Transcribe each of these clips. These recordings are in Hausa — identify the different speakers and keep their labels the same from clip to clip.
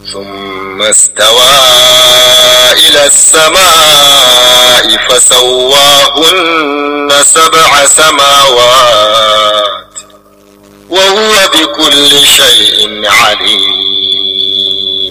Speaker 1: ثم استوى إلى السماء فسواهن سبع سماوات وهو بكل شيء عليم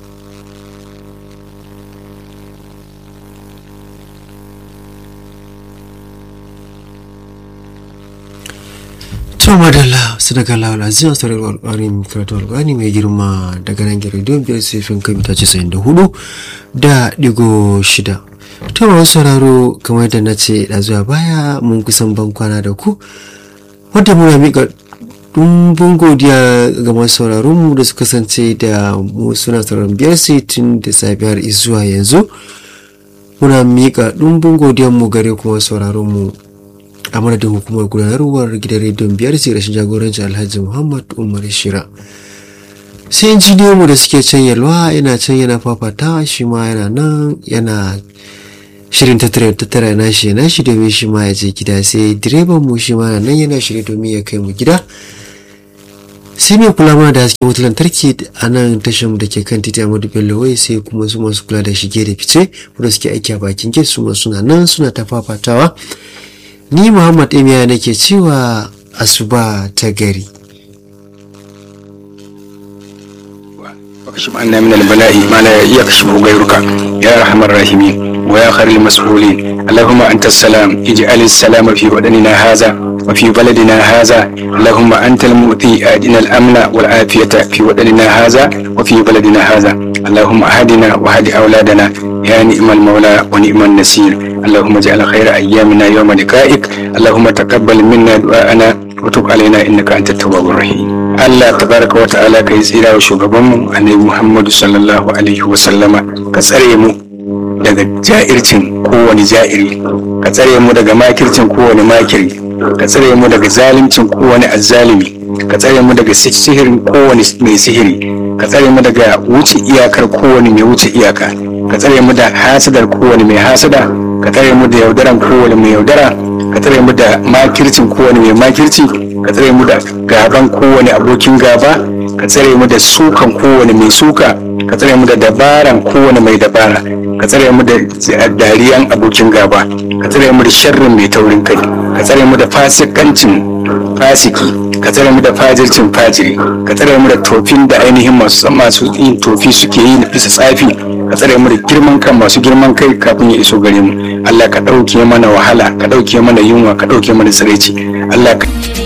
Speaker 2: to madalla sadaka lawal azim a sauran alƙwarin karatu alƙwani mai girma daga nan gari don biyar sifin kan mita casa'in da hudu da digo shida to masu sauraro kamar da na ce da zuwa baya mun kusan ban kwana da ku wadda muna miƙa dumbin godiya ga masu sauraron mu da suka kasance da mu suna sauraron biyar tun da safe har zuwa yanzu muna miƙa dumbin godiyan mu gare kuma sauraron mu a madadin hukumar gudanarwar gidan rediyon biyar sai rashin jagoranci alhaji muhammad umar shira sai injiniyanmu da suke can yalwa yana can yana fafata shi ma yana nan yana shirin tattara tattara na shi na shi domin shi ma ya je gida sai direban mu shi ma nan yana shirye domin ya kai mu gida sai mai kula mana da hasken wutar lantarki a nan tashar mu da ke kan titi Amadu Bello wai sai kuma su masu kula da shige da fice wanda suke aiki a bakin gate su ma suna nan suna ta fafatawa ni Muhammad Emiya nake cewa asuba ta gari
Speaker 3: واكشف عنا من البلاء ما لا يكشفه غيرك يا ارحم الراحمين ويا خير المسؤولين اللهم انت السلام اجعل السلام في بدننا هذا وفي بلدنا هذا اللهم انت المؤتي ادنا الامن والعافيه في بدننا هذا وفي بلدنا هذا اللهم اهدنا واهد اولادنا يا نعم المولى ونعم النصير اللهم اجعل خير ايامنا يوم لقائك اللهم تقبل منا دعاءنا وتب علينا انك انت التواب الرحيم Allah tabaraka wa ta'ala ka yi tsira wa shugabanmu annabi Muhammadu sallallahu alaihi wa sallama ka tsare mu daga ja'ircin kowane ja'iri ka tsare mu daga makircin kowane makiri ka tsare mu daga zalimcin kowane azzalimi ka tsare mu daga sihirin kowane mai sihiri ka tsare mu daga wuce iyakar kowane mai wuce iyaka ka tsare mu da hasadar kowane mai hasada ka tsare mu da yaudaran kowane mai yaudara ka tsare mu da makircin kowane mai makirci ka tsare mu da gaban kowane abokin gaba ka tsare mu da sukan kowane mai suka ka tsare mu da dabaran kowane mai dabara ka tsare mu da dariyan abokin gaba ka tsare mu da sharrin mai taurin kai ka tsare mu da fasikancin fasiki ka tsare mu da fajircin fajiri ka tsare mu da tofin da ainihin masu masu yin tofi suke yi na bisa tsafi ka tsare mu da girman kan masu girman kai kafin ya iso gare mu Allah ka ɗauke mana wahala ka ɗauke mana yunwa ka ɗauke mana tsiraici Allah ka